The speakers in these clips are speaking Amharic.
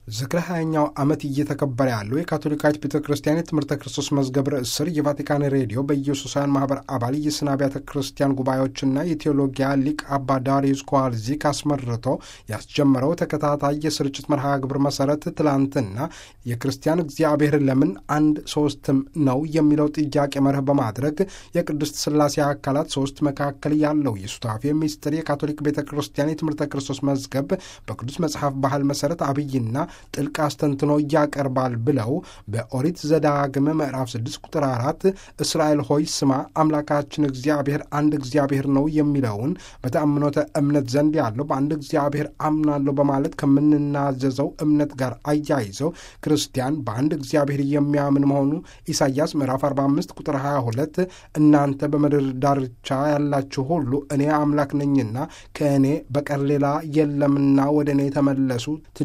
ዝክረ ሃያኛው ዓመት እየተከበረ ያለው የካቶሊካዊት ቤተ ክርስቲያን የትምህርተ ክርስቶስ መዝገብ ርዕስ ስር የቫቲካን ሬዲዮ በኢየሱሳውያን ማህበር አባል የስነ አብያተ ክርስቲያን ጉባኤዎችና የቴዎሎጊያ ሊቅ አባ ዳሪዩስ ኮዋልዚክ አስመርቶ ያስጀመረው ተከታታይ የስርጭት መርሃ ግብር መሰረት ትላንትና የክርስቲያን እግዚአብሔር ለምን አንድ ሶስትም ነው የሚለው ጥያቄ መርህ በማድረግ የቅድስት ሥላሴ አካላት ሶስት መካከል ያለው የሱታፌ ሚስጥር የካቶሊክ ቤተ ክርስቲያን የትምህርተ ክርስቶስ መዝገብ በቅዱስ መጽሐፍ ባህል መሰረት አብይና ጥልቅ አስተንትኖ ያቀርባል ብለው በኦሪት ዘዳግም ምዕራፍ 6 ቁጥር 4 እስራኤል ሆይ ስማ አምላካችን እግዚአብሔር አንድ እግዚአብሔር ነው የሚለውን በተአምኖተ እምነት ዘንድ ያለው በአንድ እግዚአብሔር አምናለሁ በማለት ከምንናዘዘው እምነት ጋር አያይዘው ክርስቲያን በአንድ እግዚአብሔር የሚያምን መሆኑ ኢሳይያስ ምዕራፍ 45 ቁጥር 22 እናንተ በምድር ዳርቻ ያላችሁ ሁሉ እኔ አምላክ ነኝና ከእኔ በቀር ሌላ የለምና ወደ እኔ ተመለሱ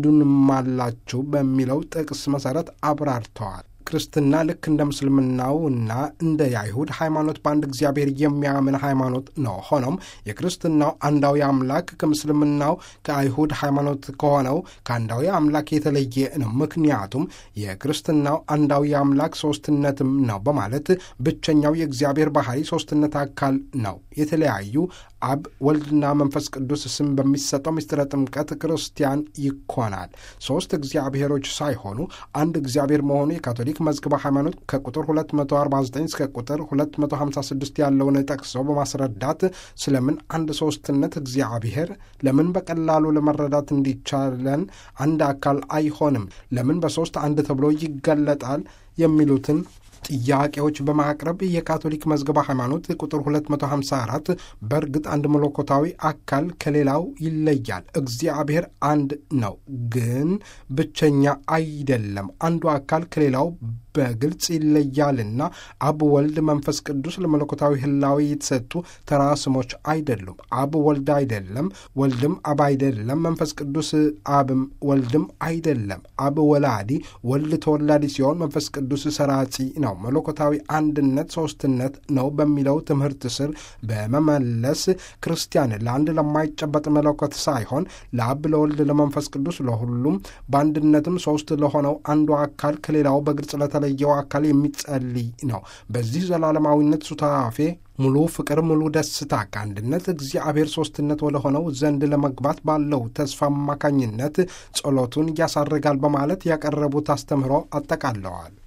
ትድኑማላ ላችሁ በሚለው ጥቅስ መሰረት አብራርተዋል። ክርስትና ልክ እንደ ምስልምናው እና እንደ የአይሁድ ሃይማኖት በአንድ እግዚአብሔር የሚያምን ሃይማኖት ነው። ሆኖም የክርስትናው አንዳዊ አምላክ ከምስልምናው ከአይሁድ ሃይማኖት ከሆነው ከአንዳዊ አምላክ የተለየ ነው። ምክንያቱም የክርስትናው አንዳዊ አምላክ ሶስትነትም ነው በማለት ብቸኛው የእግዚአብሔር ባህሪ ሶስትነት አካል ነው። የተለያዩ አብ ወልድና መንፈስ ቅዱስ ስም በሚሰጠው ምስጢረ ጥምቀት ክርስቲያን ይኮናል። ሶስት እግዚአብሔሮች ሳይሆኑ አንድ እግዚአብሔር መሆኑ የካቶሊክ መዝገበ ሃይማኖት ከቁጥር 249 እስከ ቁጥር 256 ያለውን ጠቅሰው በማስረዳት ስለምን አንድ ሶስትነት እግዚአብሔር ለምን በቀላሉ ለመረዳት እንዲቻለን አንድ አካል አይሆንም፣ ለምን በሶስት አንድ ተብሎ ይገለጣል የሚሉትን ጥያቄዎች በማቅረብ የካቶሊክ መዝገበ ሃይማኖት ቁጥር 254 በእርግጥ አንድ መለኮታዊ አካል ከሌላው ይለያል። እግዚአብሔር አንድ ነው፣ ግን ብቸኛ አይደለም። አንዱ አካል ከሌላው በግልጽ ይለያልና አብ፣ ወልድ፣ መንፈስ ቅዱስ ለመለኮታዊ ህላዊ የተሰጡ ተራ ስሞች አይደሉም። አብ ወልድ አይደለም፣ ወልድም አብ አይደለም፣ መንፈስ ቅዱስ አብም ወልድም አይደለም። አብ ወላዲ፣ ወልድ ተወላዲ ሲሆን መንፈስ ቅዱስ ሰራጺ ነው። መለኮታዊ አንድነት ሶስትነት ነው በሚለው ትምህርት ስር በመመለስ ክርስቲያን ለአንድ ለማይጨበጥ መለኮት ሳይሆን ለአብ፣ ለወልድ፣ ለመንፈስ ቅዱስ ለሁሉም በአንድነትም ሶስት ለሆነው አንዱ አካል ከሌላው በግልጽ ለተለየው አካል የሚጸልይ ነው። በዚህ ዘላለማዊነት ሱታፌ ሙሉ ፍቅር፣ ሙሉ ደስታ ከአንድነት እግዚአብሔር ሶስትነት ወደ ሆነው ዘንድ ለመግባት ባለው ተስፋ አማካኝነት ጸሎቱን ያሳርጋል በማለት ያቀረቡት አስተምህሮ አጠቃለዋል።